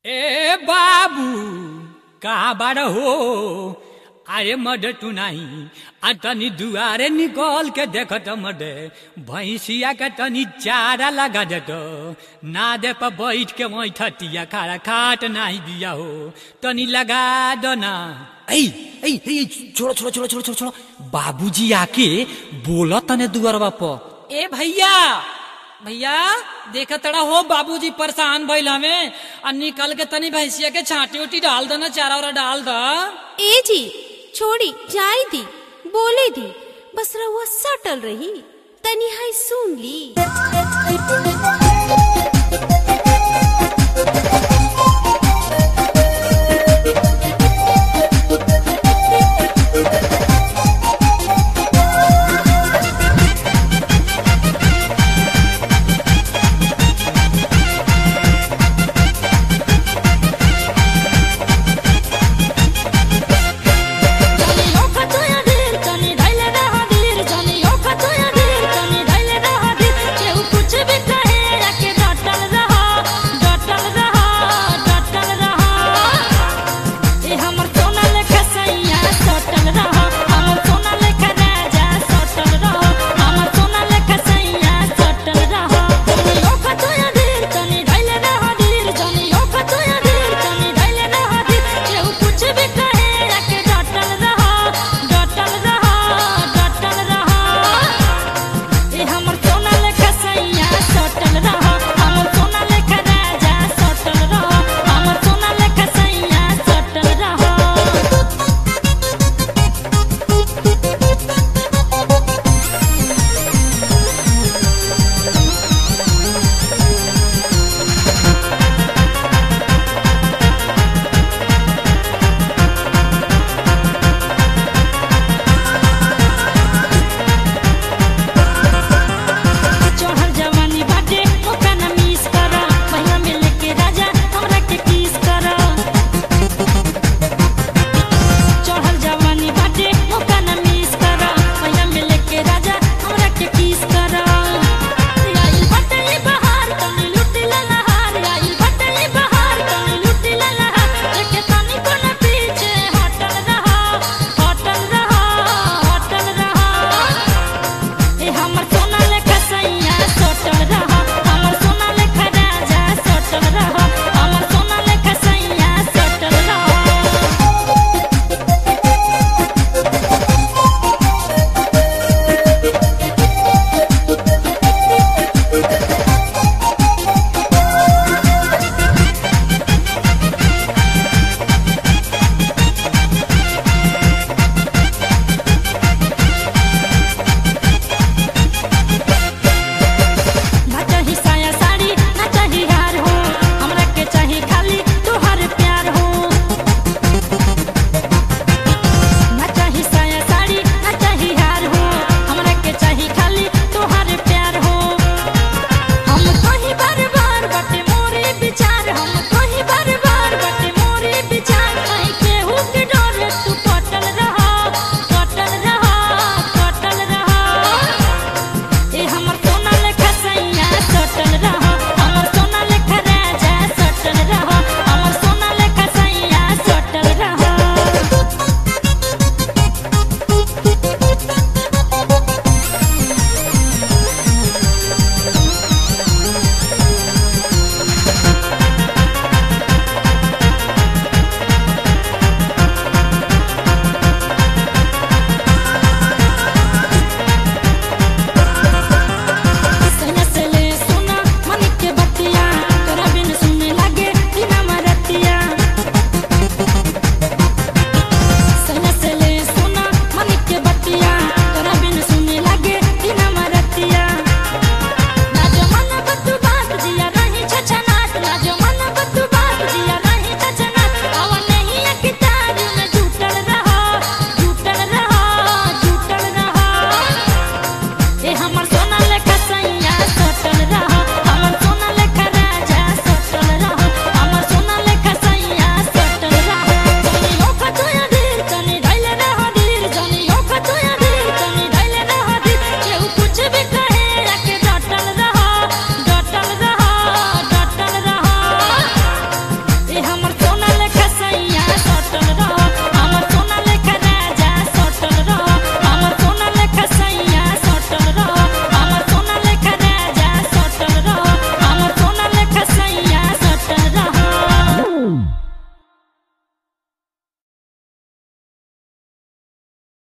ए बाबू कहाँ बार हो अरे मड तू नहीं आ तनी दुआरे निकल के देखत मडे भैंसिया के तनी चारा लगा देत ना दे पर बैठ के वही ठटिया खारा खाट नहीं दिया हो तनी लगा दो ना ऐ ऐ ऐ छोड़ो छोड़ो छोड़ो छोड़ो छोड़ो छोड़ो बाबूजी आके बोला तने दुआरवा पर ए भैया भैया देखा तड़ा हो बाबूजी परेशान भइल हमें और निकल के तनी भैंसिया के छाटी उटी डाल दो ना चारा वारा डाल दो ए जी छोड़ी जाई दी बोले दी बस रहुआ सटल रही तनी हाय सुन ली